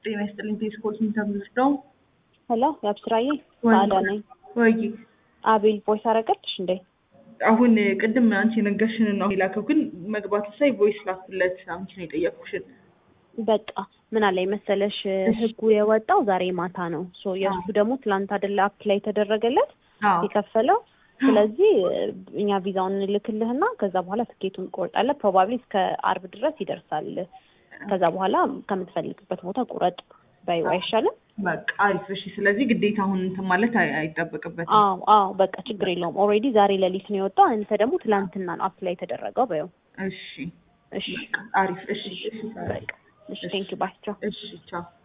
ጤና ይስጥልኝ። ቴስኮል ስንተምር ነው? ሄሎ የአብስራዬ ወይ- ሰዓዳ ነኝ። ወይ አቤል ቮይስ አረገልሽ እንዴ? አሁን ቅድም አንቺ የነገርሽንን ነው የላከው፣ ግን መግባቱ ሳይ ቮይስ ላኩለት። አንቺ ነው የጠየቅኩሽን። በቃ ምን አለ መሰለሽ ህጉ የወጣው ዛሬ ማታ ነው። ሶ የእሱ ደግሞ ትላንት አይደለ አፕላይ የተደረገለት አዎ የከፈለው። ስለዚህ እኛ ቪዛውን እንልክልህና ከዛ በኋላ ትኬቱን ቆርጣለህ። ፕሮባብሊ እስከ አርብ ድረስ ይደርሳል። ከዛ በኋላ ከምትፈልግበት ቦታ ቁረጥ በይው አይሻልም? በቃ አሪፍ። እሺ፣ ስለዚህ ግዴታ አሁን እንትን ማለት አይ- አይጠበቅበትም። አዎ አዎ በቃ ችግር የለውም። ኦልሬዲ ዛሬ ሌሊት ነው የወጣው። አንተ ደግሞ ትላንትና ነው አፕላይ የተደረገው በይው። እሺ፣ እሺ አሪፍ። እሺ፣ እሺ፣ በቃ እሺ ቴንክ ዩ ባይ ቻው። እሺ፣ ቻው